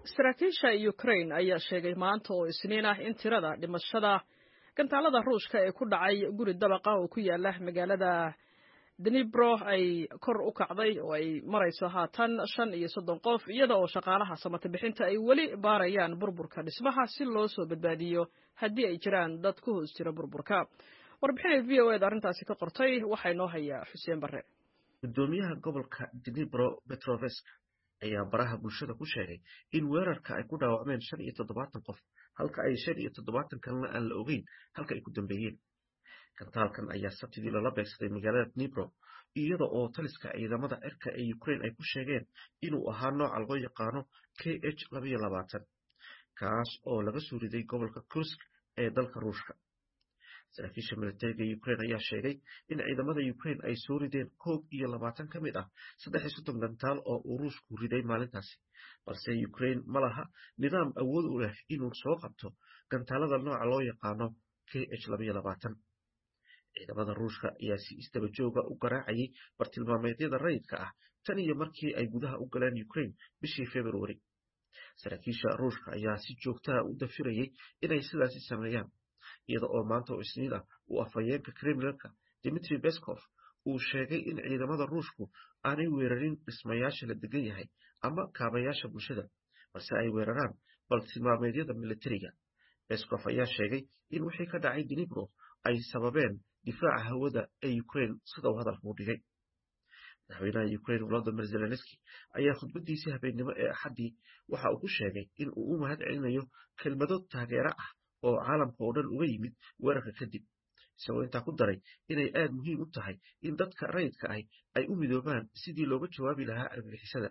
saraakiisha ukrain ayaa sheegay maanta oo isniin ah in tirada dhimashada gantaalada ruushka ee ku dhacay guri dabaqa oo ku yaala magaalada dnibro ay kor u kacday oo ay marayso haatan shan iyo soddon qof iyada oo shaqaalaha samata bixinta ay weli baarayaan burburka dhismaha si loo soo badbaadiyo haddii ay jiraan dad ku hoos jira burburka warbixinay v o ed arrintaasi ka qortay waxaa inoo haya xuseen barre gudoomiyaha gobolka dnibro petrovesk ayaa baraha bulshada ku sheegay in weerarka ay ku dhaawacmeen shan iyo toddobaatan qof halka ay shan iyo toddobaatan kalena aan la ogeyn halka ay ku dambeeyeen gantaalkan ayaa sabtidii lala beegsaday magaalada dnibro iyada oo taliska ciidamada cirka ee ukrain ay ku sheegeen inuu ahaa nooca loo yaqaano k h labayo labaatan kaas oo laga soo riday gobolka kursk ee dalka ruushka saraakiisha militariga ukrain ayaa sheegay in ciidamada ukrain ay soo rideen koob iyo labaatan ka mid ah saddex iyo soddon gantaal oo uu ruushku riday maalintaasi balse ukrain ma laha nidaam awood u leh inuu soo qabto gantaalada nooca loo yaqaano k h labayo labaatan ciidamada ruushka ayaa si isdaba jooga u garaacayay bartilmaameedyada rayidka ah tan iyo markii ay gudaha u galeen ukrain bishii februari saraakiisha ruushka ayaa si joogtaha u dafirayay inay sidaasi sameeyaan iyada oo maanta oo isniin ah uu afhayeenka kremlinka dimitri beskov uu sheegay in ciidamada ruushku aanay weerarin dhismayaasha la degan yahay ama kaabayaasha bulshada balse ay weeraraan bartilmaameedyada militariga beskov ayaa sheegay in wixii ka dhacay dnibro ay sababeen difaaca hawada ee ukrain sida uu hadalka u dhigay madaxweynaha ukrain volodimir zelenski ayaa khudbadiisii habeennimo ee axaddii waxa uu ku sheegay in uu u mahad celinayo kelmado taageero ah oo caalamka oo dhan uga yimid weerarka kadib isagoo intaa ku daray inay aad muhiim u tahay in dadka rayidka ahi ay u midoobaan sidii looga jawaabi lahaa argagixisada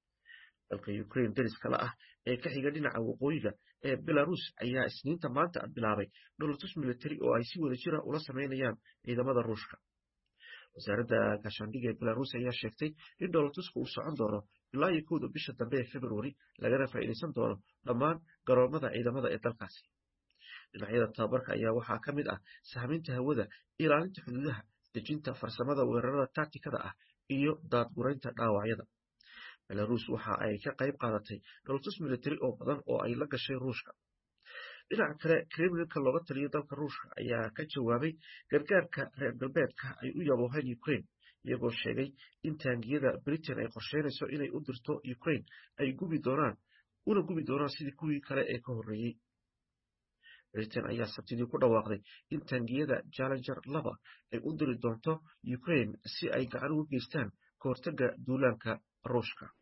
dalka ukrain dariska la ah ee ka xiga dhinaca waqooyiga ee belarus ayaa isniinta maanta bilaabay dholotus militari oo ay si wada jira ula sameynayaan ciidamada ruushka wasaaradda gaashaandhiga ee belarus ayaa sheegtay in dholotuska uu socon doono ilaa iyo kowda bisha dambe ee februari lagana faa'iidaysan doono dhammaan garoomada ciidamada ee dalkaasi dhinacyada tababarka ayaa waxaa ka mid ah sahminta hawada ilaalinta xuduudaha dejinta farsamada weerarada taktikada ah iyo daadguraynta dhaawacyada belarus waxa ay ka qayb qaadatay dholotus militari oo badan oo ay la gashay ruushka dhinaca kale kremlinka looga taliyo dalka ruushka ayaa ka jawaabay gargaarka reer galbeedka ay u yabooheen ukrain iyagoo sheegay in taangiyada britain ay qorsheynayso inay u dirto ukrain ay gubi doonaan una gubi doonaan sidii kuwii kale ee ka horreeyey britain ayaa sabtidii ku dhawaaqday in taangiyada jallenger laba ay u diri doonto ukrain si ay gacan uga geystaan ka hortagga duulaanka ruushka